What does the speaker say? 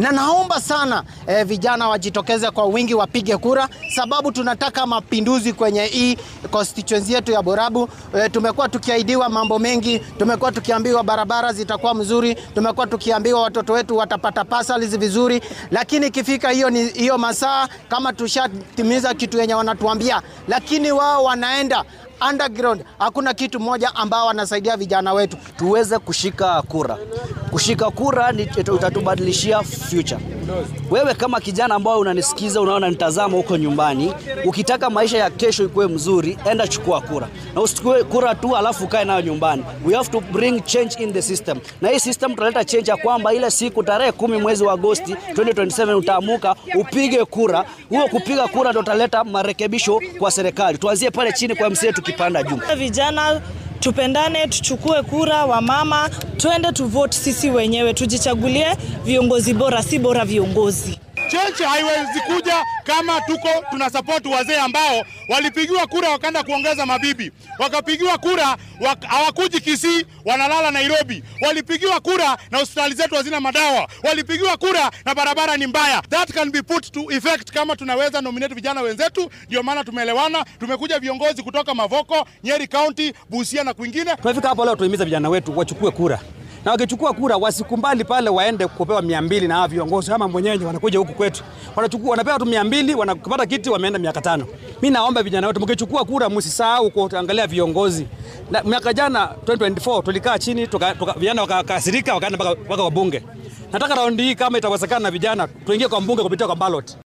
na naomba sana eh, vijana wajitokeze kwa wingi wapige kura, sababu tunataka mapinduzi kwenye hii constituency yetu ya Borabu. Eh, tumekuwa tukiahidiwa mambo mengi, tumekuwa tukiambiwa barabara zitakuwa mzuri, tumekuwa tukiambiwa watoto wetu watapata pasali vizuri, lakini ikifika hiyo ni hiyo masaa kama tushatimiza kitu yenye wanatuambia, lakini wao wanaenda underground. Hakuna kitu moja ambao wanasaidia vijana wetu tuweze kushika kura. Kushika kura ni utatubadilishia future. Wewe kama kijana ambao unanisikiza, unaona nitazama huko nyumbani, ukitaka maisha ya kesho ikuwe mzuri, enda chukua kura, na usichukue kura tu alafu ukae nayo nyumbani. We have to bring change in the system, na hii system tutaleta change ya kwamba ile siku tarehe kumi mwezi wa Agosti 2027 utaamuka upige kura. Huo kupiga kura ndio utaleta marekebisho kwa serikali. Tuanzie pale chini kwa MCA tukipanda juu. Vijana tupendane, tuchukue kura, wamama twende tuvote sisi wenyewe, tujichagulie viongozi bora, si bora viongozi. Change haiwezi kuja kama tuko tuna support wazee ambao walipigiwa kura wakaenda kuongeza mabibi, wakapigiwa kura hawakuji wak, Kisii, wanalala Nairobi. Walipigiwa kura na hospitali zetu hazina madawa, walipigiwa kura na barabara ni mbaya. That can be put to effect kama tunaweza nominate vijana wenzetu. Ndio maana tumeelewana, tumekuja viongozi kutoka Mavoko, Nyeri County, Busia na kwingine. Tumefika hapo leo tuhimiza vijana wetu wachukue kura na wakichukua kura wasikumbali pale waende kupewa mia mbili na viongozi kama mwenyewe wanakuja huku kwetu wanachukua wanapewa tu mia mbili wanapata kiti wameenda miaka tano. Mi naomba vijana wetu mkichukua kura msisahau kuangalia viongozi. Na miaka jana 2024 tulikaa chini tuka, tuka, vijana wakakasirika wakaenda mpaka wabunge. Nataka raundi hii kama itawezekana, vijana tuingie kwa mbunge kupitia kwa ballot.